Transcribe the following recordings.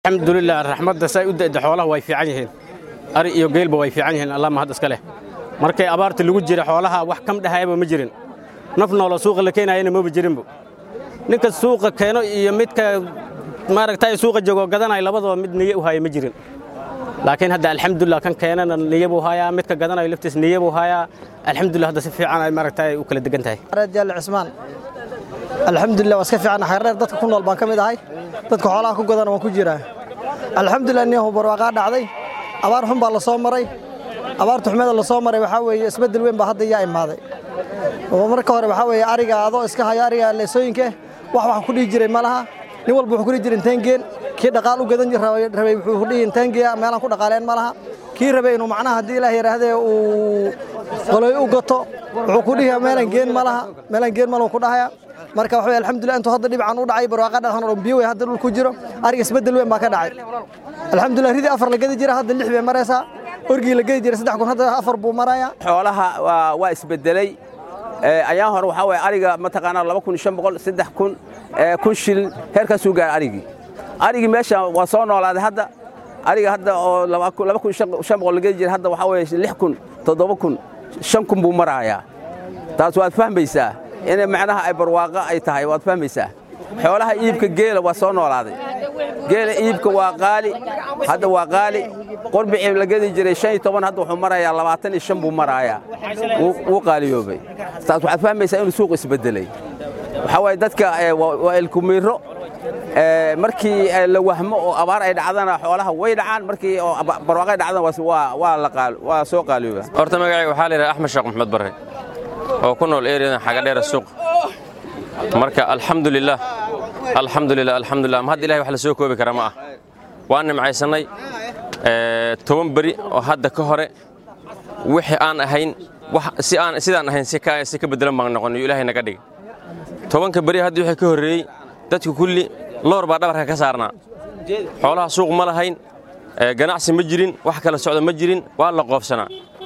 alxamdulilah raxmadda say u da'da xoolaha way fiican yihiin ari iyo geelba way fiican yihiin allah mahad iska leh markay abaarta lagu jira xoolaha wax kam dhahayaba ma jirin naf noola suuqa la keenayana maba jirinbo ninka suuqa keeno iyo midka maaragtay suuqa joogo gadanaya labadaba mid niye u haya ma jirin laakiin hadda alxamdulilah kan keenana niye buu hayaa midka gadanayo laftiis niye buu hayaa alxamdulilah hadda si fiican ay maaragtay u kala degan tahay jaale cismaan alxamdulilah waa iska fiican xeerdheer dadka ku nool baan ka mid ahay dadka xoolaha ku gadana waan ku jiraa alxamdulilah niyahu barwaaqaa dhacday abaar xun baa la soo maray abaarta xumada la soo maray waxaa weeye isbeddel weyn baa hadda iyaa imaaday oo marka hore waxaa weeye ariga adoo iska hayo ariga leesooyinka wax wax ku dhihi jiray ma laha nin walba wuxuu ku dhihi jiray inteen geen kii dhaqaal u gadan rabay wuxuu ku dhihi inteen geeya meelaan ku dhaqaaleen ma laha kii rabay inuu macnaha haddii ilaah yidhaahdee uu qoloy u gato wuxuu ku dhihi meelaan geen ma laha meelaan geen ma lahu ku dhahaya marka waxa alxamdulilah intuu hadda dhibacan u dhacay barwaaqa dhaxan oo biyo wey hadda dhul ku jiro ariga isbeddel weyn baa ka dhacay alxamdulilah ridii afar la gadi jira hadda lix bay maraysaa orgii la gadi jira saddex kun hadda afar buu marayaa xoolaha waa waa isbedelay ayaan hore waxaa waye ariga mataqaanaa laba kun shan boqol saddex kun kun shilin heerkaasuu gaaray arigii arigii meesha waa soo noolaaday hadda ariga hadda oo laba kun shan boqol la gadi jira hadda waxaa waye lix kun toddoba kun shan kun buu marayaa taas waad fahmaysaa inay macnaha ay barwaaqo ay tahay waad fahmaysaa xoolaha iibka geela waa soo noolaaday geela iibka waa qaali hadda waa qaali qorbicii la gedi jiray shan iyo toban hadda wuxuu marayaa labaatan iyo shan buu marayaa wuu qaaliyoobay taas waxaad fahmaysaa inuu suuq isbedelay waxaa waaye dadka waa ilkumiiro markii la wahmo oo abaar ay dhacdana xoolaha way dhacaan markii oo barwaaqo ay dhacdana waa soo qaaliyooba horta magacayga waxaa la yidhaha axmed sheekh maxmed barre oo ku nool ereyadan xagadheera suuq marka alxamdulilah alxamdulilah alxamdulilah ma hadda ilahay wax la soo koobi kara ma ah waan nimcaysannay toban beri oo hadda ka hore wixii aan ahayn si aan sidaan ahayn si ka beddelan baan noqon iyo ilaahay naga dhig tobanka beri hadda wixii ka horreeyey dadku kulli loor baa dhabarka ka saarnaa xoolaha suuq ma lahayn ganacsi ma jirin wax kala socda ma jirin waa la qoobsanaa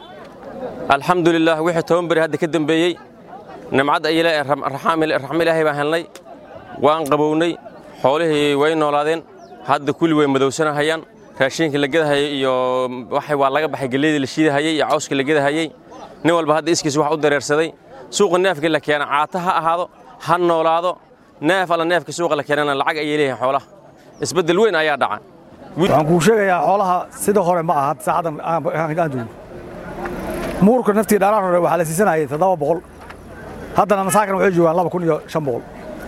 alxamdulilah wixii toban beri hadda ka dembeeyey nimcad raxmo ilaahay baan helnay waan qabownay xoolihii way noolaadeen hadda kulli way madowsanahayaan raashiinkii la gedahayey iyo waa laga baxay gelleydii la shiidahayey iyo cawskii la gedahayey nin walba hadda iskiis wax u dareersaday suuqa neefkii la keena caata ha ahaado ha noolaado neef alla neefka suuqa la keenana lacag ayay leeyihin xoolaha isbeddel weyn ayaa dhaca waxaan kuu sheegayaa xoolaha sida hore ma aha saacadan aan joogno muurka naftii dhaaraar hore waxaa la siisanayay toddoba boqol haddana masaakan waxay joogaan laba kun iyo shan boqol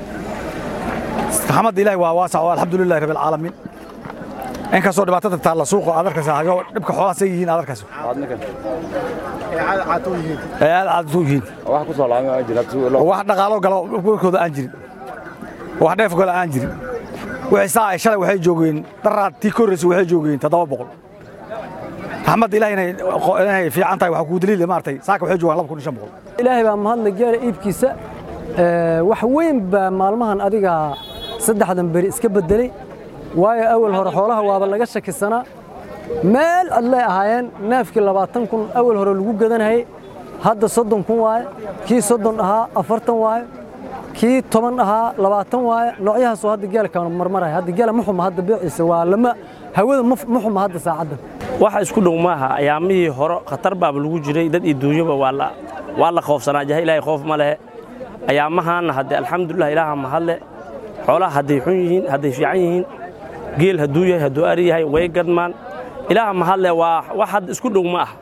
raxmadda ilaahi waa waasac oo alxamdulillahi rabbi alcaalamiin inkastoo dhibaatada taalla suuqa aad arkaysa hayo dhibka xoolaha say yihiin aad arkayso ee aad caadatu yihiin wax dhaqaalo galo warkooda aan jirin wax dheef gala aan jirin wixii saa ay shalay waxay joogeen daraad tii ka horreysay waxay joogeen toddoba boqol raxmadda ilahi inay fiican tahay waxaa kuu daliila maartay saaka waxay joogaan laba kun iyo shan boqol ilaahay baa mahadna gaara iibkiisa wax weyn baa maalmahan adiga saddexdan beri iska beddelay waayo awal hore xoolaha waaba laga shakisanaa meel adlay ahaayeen neefkii labaatan kun awal hore lagu gadanayay hadda soddon kun waaye kii soddon ahaa afartan waaye kii toban ahaa labaatan waaye noocyahaasoo hadda geelka marmaraya hadda geela ma xuma hadda beeciisa waa lama hawada ma xuma hadda saacaddan waxa isku dhow maaha ayaamihii hore khatar baaba lagu jiray dad iyo duunyaba waa la khoofsanaa jaha ilaahay khoof ma lehe ayaamahaanna hadde alxamdulilah ilaaha mahadle xoolaha hadday xun yihiin hadday fiican yihiin geel hadduu yahay hadduu ari yahay way gadmaan ilaaha mahadle waa wax hadda isku dhow ma ah